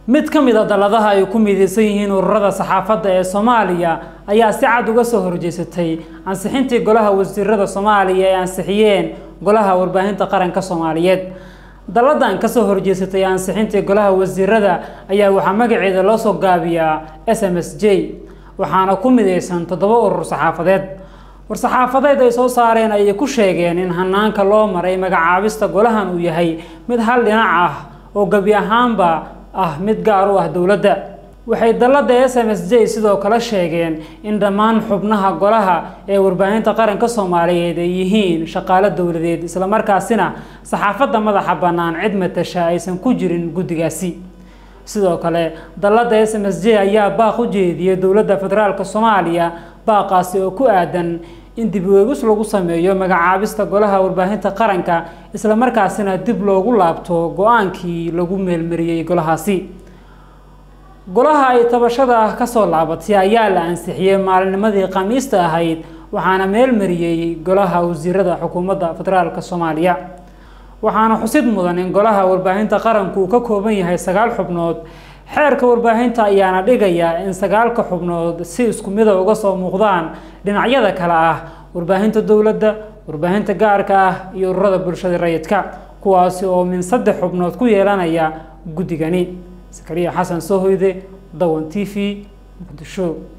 mid ka mid a dalladaha ay ku midaysan yihiin ururada saxaafadda ee soomaaliya ayaa si cad uga soo horjeesatay ansixintii golaha wasiirada soomaaliya ay ansixiyeen golaha warbaahinta qaranka soomaaliyeed dalladan kasoo horjeesatay ansixintii golaha wasiirada ayaa waxaa magaceeda loo soo gaabiyaa s m s j waxaana ku midaysan toddoba urur saxaafadeed war-saxaafadeed ay soo saareen ayay ku sheegeen in hanaanka loo maray magacaabista golahan uu yahay mid hal dhinac ah oo gebi ahaanba ah mid gaar u ah dowladda waxay dallada s m s j sidoo kale sheegeen in dhammaan xubnaha golaha ee warbaahinta qaranka soomaaliyeed ay yihiin shaqaalo dowladeed islamarkaasina saxaafadda madaxa bannaan cid matasha aysan ku jirin guddigaasi sidoo kale dallada s m s j ayaa baaq u jeediyey dowladda federaalk soomaaliya baaqaasi oo ku aadan in dib weegis lagu sameeyo magacaabista golaha warbaahinta qaranka islamarkaasina dib loogu laabto go-aankii lagu meelmariyey golahaasi golaha ay tabashada ah kasoo laabatay ayaa la ansixiyey maalinimadii khamiista ahayd waxaana meelmariyey golaha wasiirada xukuumadda federaalk soomaaliya waxaana xusid mudan in golaha warbaahinta qaranku uu ka kooban yahay sagaal xubnood xeerka warbaahinta ayaana dhigaya in sagaalka xubnood si isku mida uga soo muuqdaan dhinacyada kale ah warbaahinta dowladda warbaahinta gaarka ah iyo ururada bulshada rayidka kuwaasi oo min saddex xubnood ku yeelanaya guddigani sakariya xasan soo hoyde dawan t v muqdisho